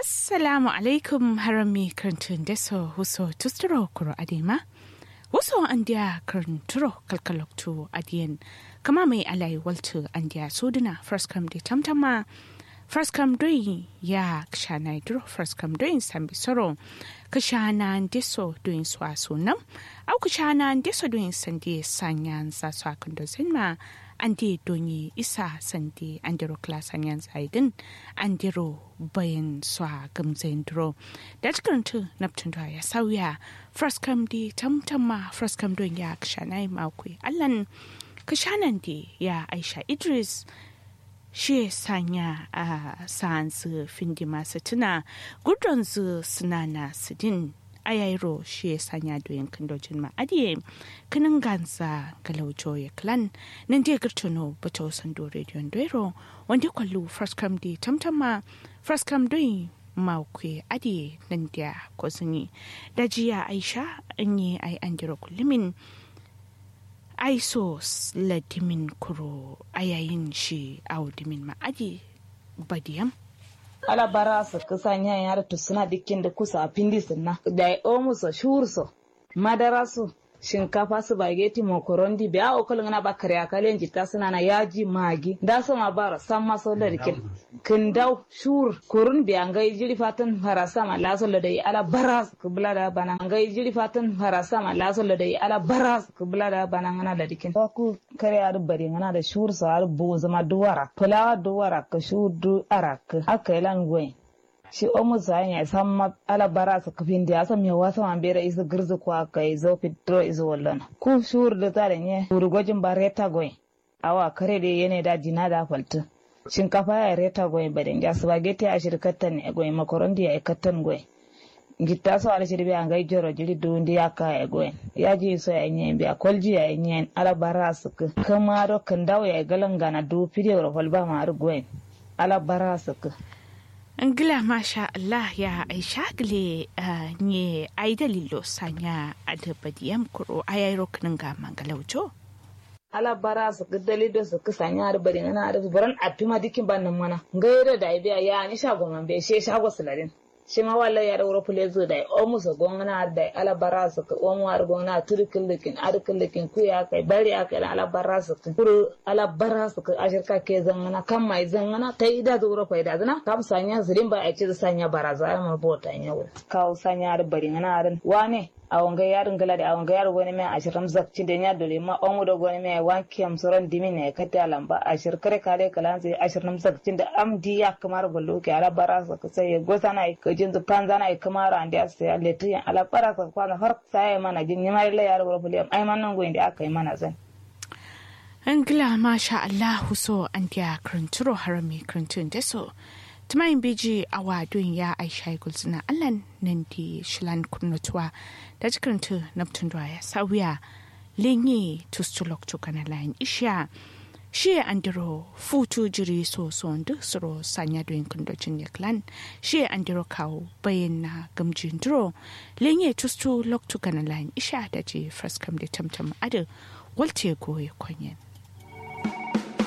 assalamu alaikum harami karantun deso huso tusturo kuro adema wasu andiya karanturo kalkaloktu adiyan kama mai alai waltu andiya soduna first come de tamtama first come doing ya kshana idro first come doing sambi soro kashana deso doing swa sunam au kashana deso doing sandi sanyan sa swa kundo zinma andi donyi isa sandi andiro klasan yan zaidin andiro bayan swa gamzain dro da cikin naptun ya sauya first come di tamtama first come don ya kashana makwi allan kashanan di ya aisha idris shi sanya a sa'ansu findi masu tuna gudunsu suna na sidin ayairo shi sanya doyin kandojin ma'adiye kinin gansa galaujo ya klan nan dai girtuno bata wasan do rediyon doiro wanda kwallo first come di tamtama first come doyin makwe adiye nan da kwazini da jiya aisha an yi ai an jira kullumin aiso ladimin kuro a yayin shi audimin ma'adi badiyam ala bara su kusan yan yara to suna dikin da kusa a pindi sunna da ya omu so shur so madara su shinkafa su bageti mokorondi biya o kolon na bakare akalen jita suna na yaji magi da su ma bara san maso da dikin kindau shur kurun biya ngai jiri fatan harasa ma laso da yi ala bara su kubla da bana ngai jiri fatan harasa ma laso da yi ala bara su kubla da bana ngana da dikin ku kare ar bari ngana da shur so ar bo zama duwara fulawa duwara ka shur du arak aka ilan gwen shi omu sa ya san ma ala bara su kafin da san me wasa man bere isu girzu kwa kai zo fitro isu wallan ku shur da tare ne urgojin bareta gwen awa kare da yene da jina da faltu shinkafa ya reta goy baden ja spaghetti a shirkatan ne goy makorondi ya ikatan goy gitta so ala shirbe an gai joro jiri dundi ya ka ya goy ya ji so ya nyen bi akolji ya nyen ala bara su kama do kan dawo ya galan gana du fide ro holba ma ar goy ala bara su Ngila masha Allah ya aisha gile nye ai dalilo sanya adabadiyam kuro ayayro kinin ga mangalaujo. ala bara su dali da su kusa nya da bari na da buran api ma dikin ban nan mana gaira da biya ya ni shago man be she shago sularin shi ma walla ya da wuro fule zo da o musu gongana da ala bara su ka o mu ar gongana turkin likin ar likin ku ya kai bari ya kai ala bara su ka kuru ala bara su ka ashirka ke zangana kan mai zangana ta ida zo wuro faida zana kam sanya zirin ba a ce sanya baraza ma bota nya wuri kawo sanya da bari na aran wane awonga yarin gala da awonga yaro goni mai ashirin zakci da ya dole ma omu da goni mai wanki am soron dimi ne kati alamba ashir kare kale kalan sai ashirin zakci da amdi ya kamar ballo ke ala bara sa ka sai gosa na ka jin zu panza na kamar ande sai alle tu ya ala bara sa kwana har sai mana jin ni mai la yaro ro fuliyam ai man nan goyin da aka yi mana zan Angila masha Allah so an dia kranturo harami krantun deso tumayin biji a wadon ya aisha gulsuna allan nan di shilan kunnutuwa da jikarta naftun ya sauya lenye tustulok tukana layin isha shi andiro futu jiri so so ndu suro sanya doyin kundocin ya klan shi andiro kawo bayan na gamjin duro lenye tustu lok tukana layin isha da ji fraskam da tamtam adu walte goye kwanyen